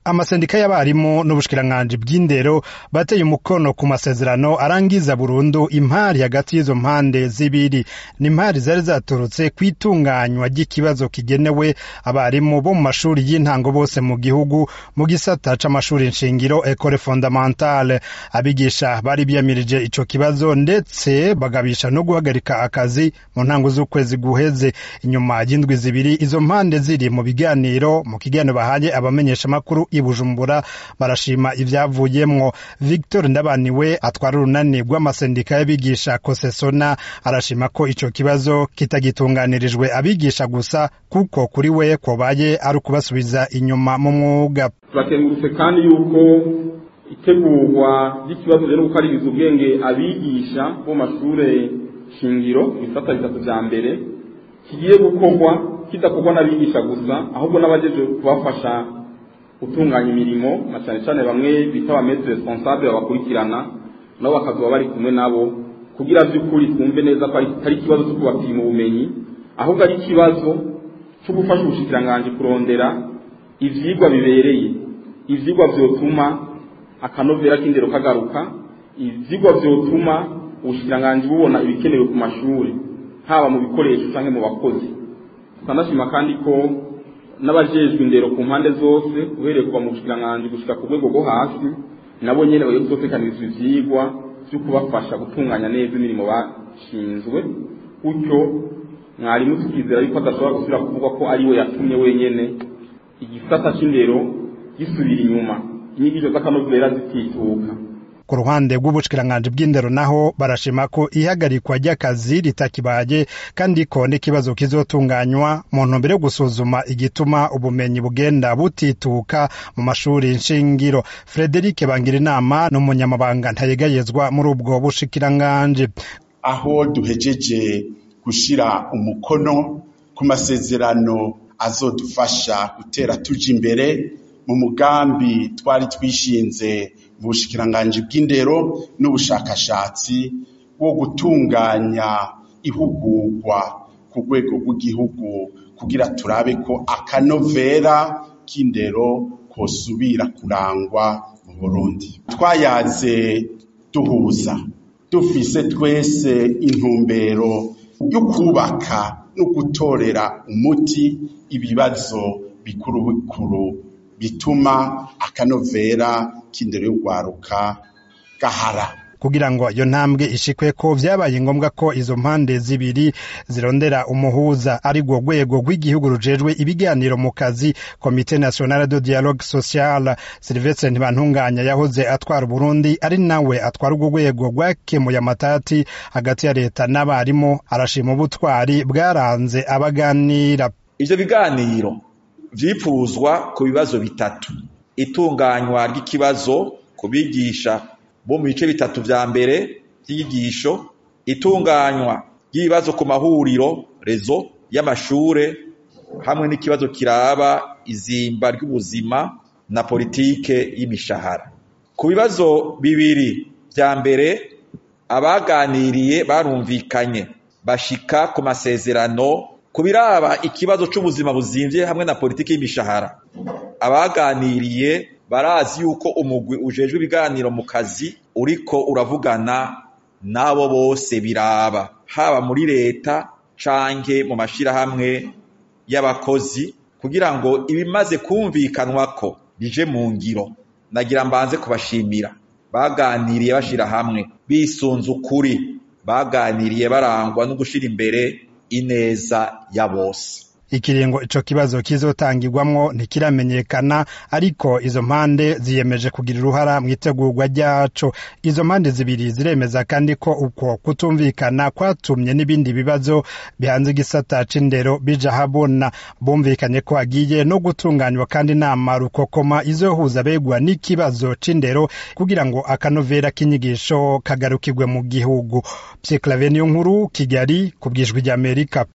amasendika y'abarimu n'ubushikiranganji bw'indero bateye umukono ku masezerano arangiza burundu impari hagati y'izo mpande zibiri ni impari zari zaturutse ku itunganywa ry'ikibazo kigenewe abarimu bo mu mashuri y'intango bose mu gihugu mu gisata c'amashuri nshingiro ecole fondamentale abigisha bari biyamirije ico kibazo ndetse bagabisha no guhagarika akazi mu ntango z'ukwezi guheze inyuma y'indwi zibiri izo mpande ziri mu biganiro mu kiganiro bahaye abamenyeshamakuru i Bujumbura barashima ivyavuyemwo Victor Ndabaniwe atwara urunani rw'amasendika y'abigisha Kosesona arashima ko ico kibazo kitagitunganirijwe abigisha gusa kuko kuri we kobaye ari ukubasubiza inyuma mu mwuga turakengurutse kandi yuko itegurwa ry'ikibazo rero gukaririza ubwenge abigisha bo mashure shingiro ibisata bitatu vya mbere kigiye gukorwa kidakorwa n'abigisha gusa ahubwo n'abajeje kubafasha gutunganya imirimo na cyane cyane bamwe bita ba maître responsable babakurikirana nabo bakazuba bari kumwe nabo kugira by'ukuri twumve neza ko ari ikibazo cyo kubapima ubumenyi ahubwo ari ikibazo cyo gufasha ubushikiranganji kurondera ivyigwa bibereye ivyigwa vyotuma akanovera k'indero kagaruka ivyigwa vyotuma ubushikiranganji bubona ibikenewe ku mashuri haba mu bikoresho canke mu bakozi tukanashima kandi ko n'abajejwe indero ku mpande zose uhereye kuva mu bushikiranganji gushika ku rwego rwo hasi nabo nyene bagiye kuzotekanizwa ivyigwa vyo kubafasha gutunganya neza imirimo bashinzwe gutyo mwarimu tukizera yuko adashobora gusubira kuvuga ko ari we yatumye wenyene igisata c'indero gisubira inyuma inyigisho z'akanovera zitituka ku ruhande rw'ubushikiranganji bw'indero naho barashima ko ihagarikwa ry'akazi ritakibaye kandi ko n'ikibazo kizotunganywa mu ntumbero yo gusuzuma igituma ubumenyi bugenda butituka mu mashuri nshingiro frederic bangira inama n'umunyamabanga ntayegayezwa muri ubwo bushikiranganji aho duhejeje gushira umukono ku masezerano azodufasha gutera tuja imbere mu mugambi twari twishinze mu bushikiranganji bw'indero n'ubushakashatsi wo gutunganya ihugurwa ku rwego rw'igihugu kugira turabe ko akanovera k'indero kosubira kurangwa mu Burundi twayaze duhuza dufise twese intumbero yo kubaka no gutorera umuti ibibazo bikuru bikuru bituma akanovera k'indero y'urwaruka gahara kugira ngo iyo ntambwe ishikwe ko vyabaye ngombwa ko izo mpande zibiri zirondera umuhuza ari rwo rwego rw'igihugu rujejwe ibiganiro mu kazi komite nationale de dialogue social silvestre ntibantunganya yahoze atwara uburundi ari nawe atwara urwo rwego rwakemuye amatati hagati ya leta n'abarimu arashima ubutwari bwaranze abaganira ivyo biganiro vyipfuzwa ku bibazo bitatu itunganywa ry'ikibazo ku bigisha bo mu bice bitatu vya mbere vy'inyigisho itunganywa ry'ibibazo ku mahuriro rezo y'amashure hamwe n'ikibazo kiraba izimba ry'ubuzima na politike y'imishahara ku bibazo bibiri vya mbere abaganiriye barumvikanye bashika ku masezerano ku biraba ikibazo c'ubuzima buzimvye hamwe na politike y'imishahara abaganiriye barazi yuko umugwi ujejwe ibiganiro mu kazi uriko uravugana n'abo bose biraba haba muri leta canke mu mashirahamwe y'abakozi kugira ngo ibimaze kumvikanwako bije mu ngiro nagira mbanze kubashimira baganiriye bashira hamwe bisunze ukuri baganiriye barangwa no gushira imbere ineza ya bose ikiringo ico kibazo kizotangirwamwo ntikiramenyekana ariko izo mpande ziyemeje kugira uruhara mu itegurwa ryaco izo mpande zibiri ziremeza kandi ko uko kutumvikana kwatumye n'ibindi bibazo bihanze igisata c'indero bija habona bumvikanye ko hagiye no gutunganywa kandi inama rukokoma izohuza begwa n'ikibazo c'indero kugira ngo akanovera k'inyigisho kagarukirwe mu gihugu Pierre Claver nkuru Kigali ku bwijwi ry'Amerika